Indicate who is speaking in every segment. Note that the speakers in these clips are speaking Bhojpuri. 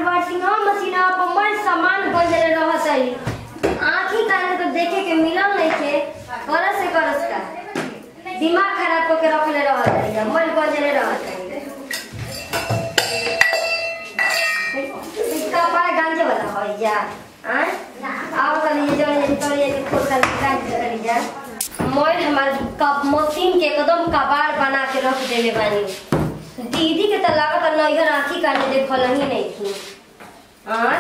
Speaker 1: वाशिंग मशीन पर मन सामान बजले रहत है आँखी कान तो देखे के मिलल नहीं थे करस से करस का दिमाग खराब करके रखले रहत है मन बजले रहत है इसका पाए गांजे वाला हो जा आय आओ कल ये जो ये तो ये खोल कर गांजे कर जा मोर हमार कप मशीन के एकदम कबाड़ बना के रख देले बानी दीदी के तो लागत नैहर आँखी काने देखल ही नहीं थी आय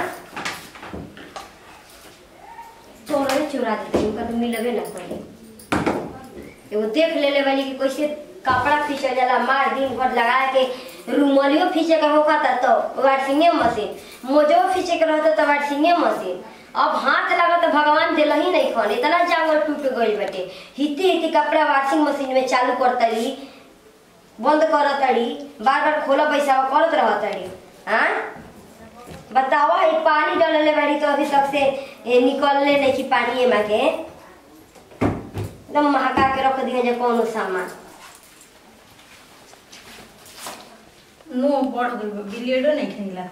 Speaker 1: चोरा चुरा देते उनका तो मिलबे ना पड़े एगो देख लेले बानी कि कैसे कपड़ा खींचल जाला मार दिन भर लगा के रुमालियो खींचे का होगा था तो वाशिंगे मशीन मोजो खींचे के रहता तो वाशिंगे मशीन अब हाथ लगा तो भगवान दिल ही नहीं खन इतना जांगर टूट गई बेटे हिती हिती कपड़ा वॉशिंग मशीन में चालू करतरी बंद करतरी बार बार खोला पैसा करत रहतरी हाँ बतावा ये पानी डालले बाड़ी तो अभी तक से ए, निकलले नहीं कि पानी एमा के एकदम महका के रख दिए जे कोनो सामान
Speaker 2: मुंह बढ़ गई बा, बिलेडो नहीं खेला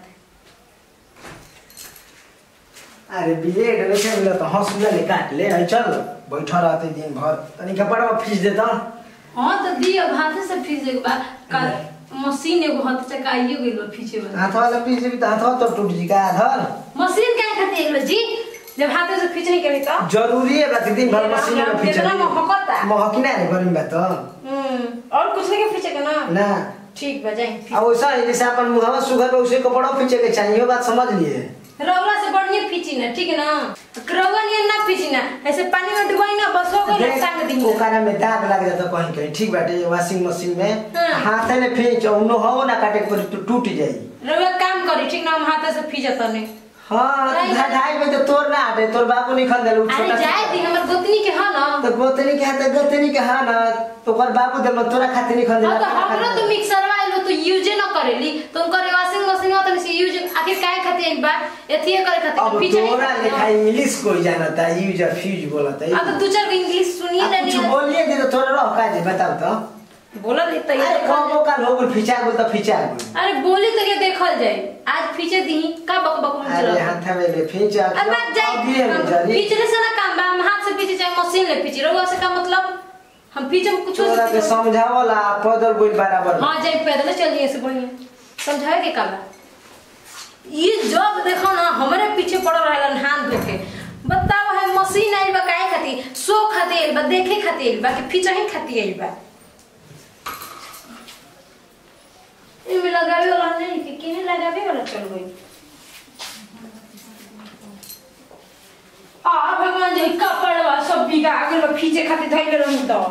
Speaker 3: अरे ब्लेड नहीं मिला तो हंसुआ ले काट ले आई चल बैठा रहते दिन भर तनी कपड़ा में फीस देता
Speaker 2: हाँ तो दी अब हाथ से फीस एक बार कल मशीन एगो हाथ से काइयो गइल बा फीचे वाला
Speaker 3: हाथ वाला फीस भी तो हाथ तो टूट जी का धर
Speaker 2: मशीन क्या खाती है जी जब हाथ से फीच नहीं करी तो
Speaker 3: जरूरी है बात दिन भर मशीन में फीस
Speaker 2: कितना महकता
Speaker 3: महकी ना रे गर्मी में तो
Speaker 2: हम्म और कुछ नहीं के फीचे का ना
Speaker 3: ना
Speaker 2: ठीक बा जाए
Speaker 3: अब वैसा है जैसे अपन मुहावा सुगर पे उसे कपड़ा फींचे के चाहिए ये बात समझ लिए
Speaker 2: रौला से बढ़िया फीची ना ठीक है ना रौला नहीं ना फीची ना ऐसे पानी में डुबाई ना बस हो गई सांग दिन
Speaker 3: ओकरा में दाग लग जाता कहीं कहीं ठीक बाटे वॉशिंग मशीन में
Speaker 2: हाँ।
Speaker 3: हाथ में फींच उनो हो ना काटे पर तो टूट जाई
Speaker 2: रौला काम करी ठीक ना हम हाथ से फीचता नहीं
Speaker 3: हाँ
Speaker 2: नहीं,
Speaker 3: ढा- ढाई में तो तोर ना हटे तोर बाबू नहीं खन देलू
Speaker 2: अरे जाए दी हमर गोतनी के हा ना
Speaker 3: तो गोतनी के हाथ गोतनी के हाँ ना तो ओकर बाबू देल तोरा खातिर नहीं खन
Speaker 2: हाँ
Speaker 3: देला
Speaker 2: तो हमरो तो मिक्सर वालो तो यूजे न करेली तो उनकर वॉशिंग मशीन में तो नहीं यूज आखिर काहे खातिर एक बार एथिए करे खातिर
Speaker 3: अब
Speaker 2: पीछे
Speaker 3: तोरा लिखा इंग्लिश कोई जानता है यूज और फ्यूज बोलता है
Speaker 2: अब तो दो चार इंग्लिश सुनिए
Speaker 3: अब
Speaker 2: ना
Speaker 3: कुछ
Speaker 2: नहीं
Speaker 3: बोलिए दे तो तोरा रह का जे बताओ तो
Speaker 2: बोला नहीं तो ये
Speaker 3: अरे
Speaker 2: देखल
Speaker 3: कबो का लोग फिचा बोल तो फिचा बोल
Speaker 2: जाए। अरे बोली तो ये देखल जाए आज पीछे दी का बक बक मुंह
Speaker 3: अरे
Speaker 2: चला
Speaker 3: हाथ में ले फिचा
Speaker 2: अब बात जाए हम पीछे से ना काम बा हम हाथ से पीछे चाहे मशीन ले पीछे रहो से का मतलब हम पीछे में कुछ
Speaker 3: तोरा के समझावला पैदल बोल बराबर
Speaker 2: हाँ जाए पैदल चल जाइए से बढ़िया समझाए के का बा ये जब देखो ना हमारे पीछे पड़ रहलन हाथ धो के बताओ है मशीन आइल बा काहे खातिर सो खातिर आइल बा देखे खातिर आइल बा कि पीछे ही खातिर आइल बा इनमें लगावे वाला नहीं कि किने लगावे वाला चल गई आ भगवान जी कपड़वा सब बिगा गेल बा, खींचे खातिर धइले रहू तो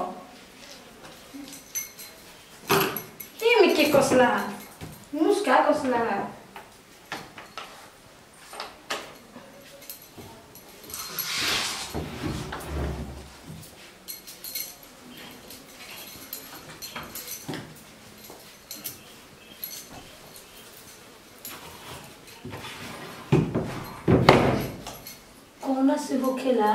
Speaker 2: ये में के कसला मुस्का कसला कौन से होखेला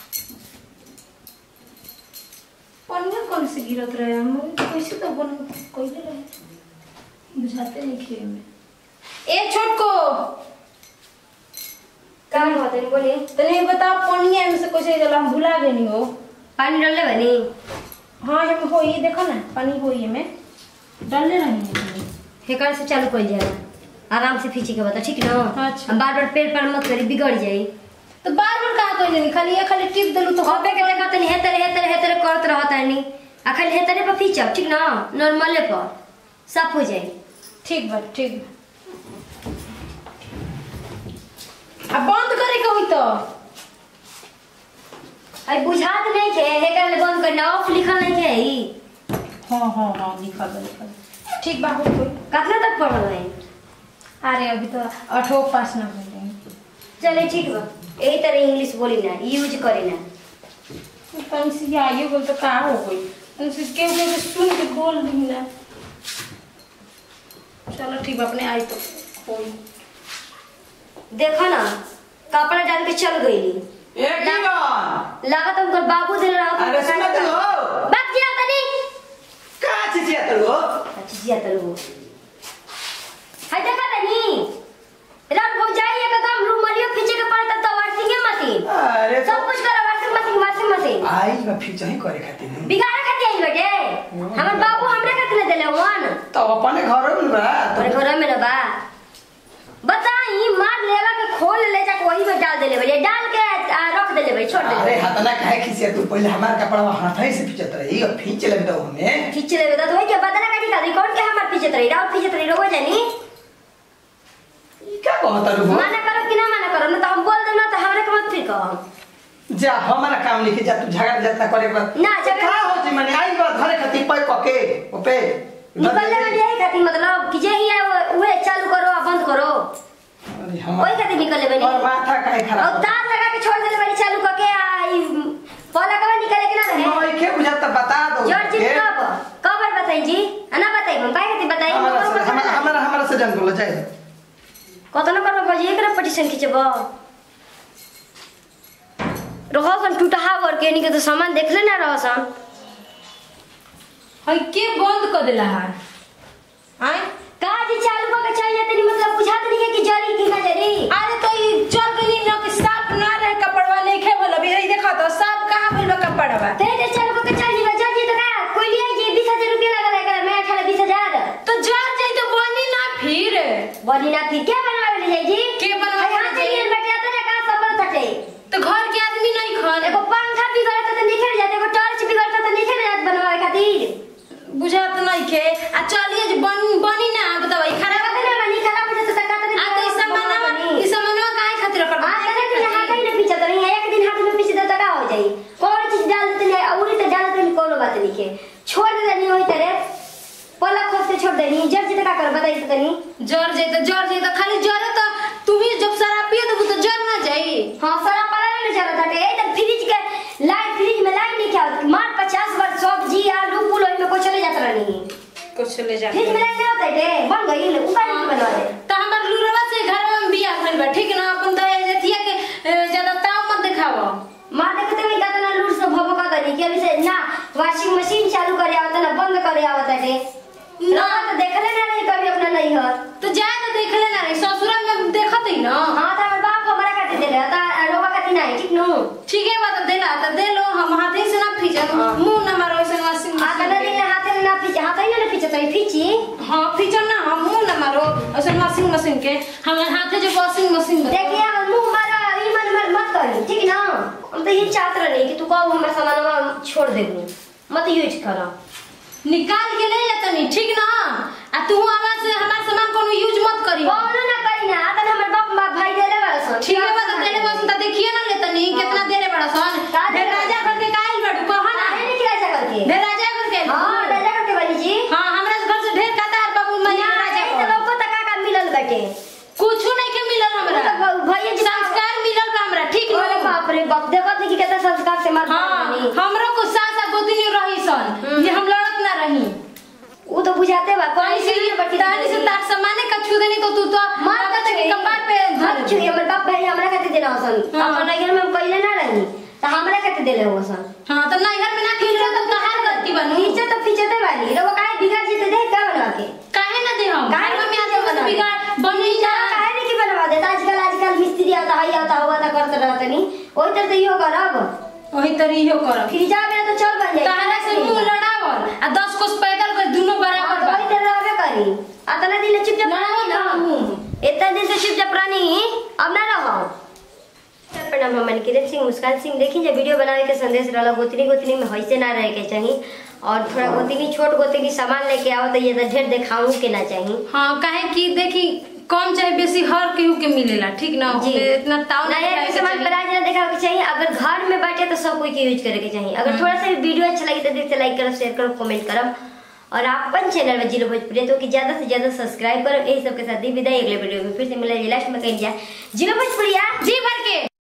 Speaker 2: पनिया कौन से गिरत रहे हम कैसे तो बन कोइले रहे बुझाते नहीं खेल में ए छोटको
Speaker 1: काम होते हैं बोली
Speaker 2: तने बताओ पनिया में से कैसे जला हम भुला गनी हो
Speaker 1: पानी डालले बनी
Speaker 2: हाँ हम हो ये देखो ना पानी हो ये में डालने रही
Speaker 1: हेकर से चालू कर जाला आराम से खींची के बता ठीक ना
Speaker 2: अच्छा।
Speaker 1: अब बार बार पेड़ पर मत करी बिगड़ जाई
Speaker 2: तो बार बार कहा कोई नहीं खाली ये खाली टिप देलू तो
Speaker 1: कबे के देखा तनी हेतरे हेतरे हेतरे करत रहत नहीं आ खाली हेतरे पर खींचब ठीक ना नॉर्मले पर साफ हो जाई
Speaker 2: ठीक बा ठीक बा अब बंद करे के हुई तो
Speaker 1: आई बुझात नहीं थे हेकर ले बंद करना ऑफ लिखल नहीं थे ई
Speaker 2: हाँ हाँ हाँ लिखल बा लिखल बा। ठीक बा हो गई
Speaker 1: कितना तक पढ़ल है
Speaker 2: अरे अभी तो अठो पास ना हो गए
Speaker 1: चले ठीक बा यही तरह इंग्लिश बोली ना यूज करे ना
Speaker 2: कहीं से आइयो बोल तो का हो गई उनसे केहू केहू सुन के बोल दी ना चलो ठीक बा अपने आई तो कोई
Speaker 1: देखो ना कपड़ा डाल के चल गई
Speaker 3: एक ही बार
Speaker 1: लागत हमको बाबू दिल रहा
Speaker 3: अरे सुनत हो
Speaker 1: बात किया तनी
Speaker 3: का चीज है तो
Speaker 1: अच्छा जिया तलू हाय देखा तनी
Speaker 3: तो अपने घर में बा
Speaker 1: तोरे घर में ना बा बताई मार लेवा के खोल ले जाके वही में डाल देले भैया डाल के आ, रख देले भाई छोड़
Speaker 3: अरे
Speaker 1: देले
Speaker 3: हाथ ना काहे खींचे तू पहले हमार कपड़ा हाथ ही से खींचत रही और खींच ले तो हमें
Speaker 1: खींच लेबे तो वही के बदला काटी का कौन के हमार पीछे तरी डाल पीछे तरी रोज जानी
Speaker 3: ई क्या कहत रू
Speaker 1: माना करो कि ना माना करो ना तो हम बोल देना तो हमरा के मत फिर कहो
Speaker 3: जा हमारा काम लिखे जा तू झगड़ा जतना करे के बाद
Speaker 1: ना, झगड़ा-
Speaker 3: का हो जी माने आई बात घरे खती पै कके ओपे
Speaker 1: निकलने में यही खाती मतलब कि जे ही है वो- उहे चालू करो आ बंद करो
Speaker 3: अरे हमार
Speaker 1: वही खाती निकलने बनी
Speaker 3: और माथा काहे
Speaker 1: और
Speaker 3: खराब
Speaker 1: तार लगा के छोड़ देले बनी चालू करके आ ई पहला कब निकले कि ना रहे
Speaker 3: मैं के बुझाता बता दो
Speaker 1: जॉर्ज जी
Speaker 3: के।
Speaker 1: कब कब बार बताई जी ना बताई हम काहे खाती बताई
Speaker 3: हमारा से हमारा हमारा हमारा से जन बोलो जाए
Speaker 1: कत न करबो बजी एकरा पटिशन खिचबो रहसन टूटहा करके निके तो सामान देखले ना रहसन
Speaker 2: हई के बंद कर देला है आय
Speaker 1: काज चालू करके चाहिए तनी मतलब बुझात नहीं है कि जरी कि ना जरी
Speaker 2: अरे तो ई चल गई न कि साफ ना रहे कपड़वा लेखे बोला भी ई देखा तो साफ कहां भइल बा कपड़वा
Speaker 1: ते ते चालू करके चाहिए बजा जी तो का कोई लिया जी 20000 रुपया लगा लगा मैं अठारह 20000
Speaker 2: तो जर जाई तो बनी ना फिर
Speaker 1: बनी ना फिर क्या बनवावे ले जाई जी
Speaker 2: के बनवावे ले
Speaker 1: हां
Speaker 2: जाई?
Speaker 1: चाहिए बैठे आता ना का सफल थटे
Speaker 2: तो घर के आदमी नहीं खन
Speaker 1: एगो पंखा बिगड़ता तो निकल जाते एगो टॉर्च बिगड़ता तो निकल जात बनवावे खातिर
Speaker 2: बुझात नहीं के आ चलिए जे बन बनी ना बताओ ई खराब
Speaker 1: खराब नहीं बनी खराब हो जाता तो का
Speaker 2: आ तो ई सामानवा ई सामानवा काहे खातिर कर
Speaker 1: हां तने कि हां कहीं ना पीछे तो नहीं है एक दिन हाथ में पीछे तो का हो जाई कौन चीज डाल देते नहीं औरी तो डाल देते कोनो बात नहीं के छोड़ दे नहीं होई तेरे पला खोद के छोड़ देनी जब जी तो का कर बताई तो तनी
Speaker 2: जर जाई तो जर जाई तो खाली जरे तो तू ही जब शराब पिए तो तो जर ना जाई
Speaker 1: हाँ सारा पला ले जरा था ए तो फ्रिज के लाइट फ्रिज में लाइट नहीं क्या मार 50 बार सब्जी आलू पुल ओई में को चले जात रहनी
Speaker 2: कुछ ले जा
Speaker 1: फ्रिज में लाइट नहीं होता है बन गई ले ऊपर नहीं बनवा दे
Speaker 2: तो हमर लुरवा से घर में बिया भइल बा ठीक ना अपन तो एथिया के ए, ज्यादा ताव मत दिखावा
Speaker 1: मार देखते हुए कहता ना लूट से भभो का दनी के अभी से ना वॉशिंग मशीन चालू करे आवता ना बंद करे आवता है ना तो देखले ना नहीं कभी अपना नहीं है
Speaker 2: तो जाए तो देख लेना रे ससुरा में देखत ही ना
Speaker 1: हाँ तो हमारे बाप हमारा काटे दे रहा था रोवा काटी नहीं ठीक नो
Speaker 2: ठीक है बात देला तो दे लो हम हाथे से ना फीजा मुंह ना मारो ऐसे वाशिंग
Speaker 1: आ कदा दिन हाथ में ना पीछे हाथ ही ना पीछे तो पीछे
Speaker 2: हां फीजा ना हम मुंह ना मारो ऐसे वॉशिंग मशीन के हम हाथे जो वॉशिंग मशीन
Speaker 1: देखिए हम मुंह मारा ई मन मन मत करी ठीक ना हम तो ये चाहते रहे कि तू कहो हमारा सामान छोड़ दे मत यूज करो
Speaker 2: निकाल के ले जा तनी ठीक ना आ तू आवाज से हमार सामान कोनो यूज मत करी
Speaker 1: कौनो ना करी ना आता हमर बाप बाप भाई देले बड़ा सन
Speaker 2: ठीक है बात देले बस त देखिए ना ले तनी कितना देरे बड़ा सन
Speaker 1: का
Speaker 2: ढेर
Speaker 1: देले?
Speaker 2: राजा करके काइल बड़ू कह ना
Speaker 1: काहे नहीं खिला सकल के
Speaker 2: ढेर राजा करके
Speaker 1: हां राजा करके बनी जी
Speaker 2: हां हमरा घर से ढेर कतार बाबू मैं
Speaker 1: ना
Speaker 2: राजा
Speaker 1: राजा तो
Speaker 2: कर
Speaker 1: लोग को तका का मिलल बाटे
Speaker 2: कुछ नहीं के मिलल हमरा
Speaker 1: तो भैया जी
Speaker 2: संस्कार मिलल बा हमरा ठीक
Speaker 1: अरे
Speaker 2: ना
Speaker 1: बाप रे बाप देखो देखी कितना संस्कार से मार
Speaker 2: हां हमरो को सासा गोतनी रही सन जे हम लड़त ना रही
Speaker 1: वो तो बुझाते बा कौन
Speaker 2: तानी
Speaker 1: सी
Speaker 2: से
Speaker 1: बटी
Speaker 2: तानी से तार सामाने का छू देनी तो तू तो
Speaker 1: मार
Speaker 2: मार
Speaker 1: के
Speaker 2: के कपार पे
Speaker 1: हाथ छुई हमर बाप भाई हमरा खाते देना सन
Speaker 2: हाँ।
Speaker 1: अपन नगर में हम कइले ना रही तो हमरा खाते देले हो सन
Speaker 2: हां तो नैहर में ना खिलो तो कहां करती बनू
Speaker 1: नीचे तो पीछे तो वाली रो काहे बिगड़ जीते देख का बना के
Speaker 2: काहे ना दे हम
Speaker 1: काहे
Speaker 2: घर में
Speaker 1: ना
Speaker 2: आते
Speaker 1: दे
Speaker 2: बस बिगाड़ बनी जा
Speaker 1: काहे नहीं की बनवा देता आजकल आजकल मिस्त्री आता है आता हुआ था करते रहते नहीं ओही तरह से इहो करब
Speaker 2: वही तरी इहो करब
Speaker 1: फिर जा मेरा तो चल बन जाए
Speaker 2: ताहरा से मुंह लड़ावल आ 10 कोस पैदल कर दोनों बराबर बा
Speaker 1: वही तरह रहबे करी अतना दिन से चुपचाप
Speaker 2: लड़ाई
Speaker 1: रही
Speaker 2: ना
Speaker 1: ना
Speaker 2: मुंह
Speaker 1: इतना दिन से चुपचाप रही अब ना रहो प्रणाम हम किरण सिंह मुस्कान सिंह देखी जब वीडियो बनावे के संदेश रहला गोतनी गोतनी में हइसे ना रहे के चाहिए और थोड़ा गोतनी छोट गोतनी सामान लेके आओ तो ये तो ढेर दिखाऊं के ना चाहिए
Speaker 2: हां काहे कि देखी कम चाहे बेसी हर केहू के मिलेला ठीक ना
Speaker 1: जी।
Speaker 2: हमें इतना ताव
Speaker 1: नया
Speaker 2: नहीं
Speaker 1: के सामान प्राइस ना देखा के चाहिए अगर घर में बैठे तो सब कोई के यूज करे के चाहिए अगर थोड़ा सा भी वीडियो अच्छा लगे तो दिल से लाइक करो शेयर करो कमेंट करो और अपन चैनल में जिलो भोजपुरी तो कि ज्यादा से ज्यादा सब्सक्राइब करो यही सबके साथ दी विदाई अगले वीडियो में फिर से मिलेगी लास्ट में कहीं जाए जिलो भोजपुरिया
Speaker 2: जी भर के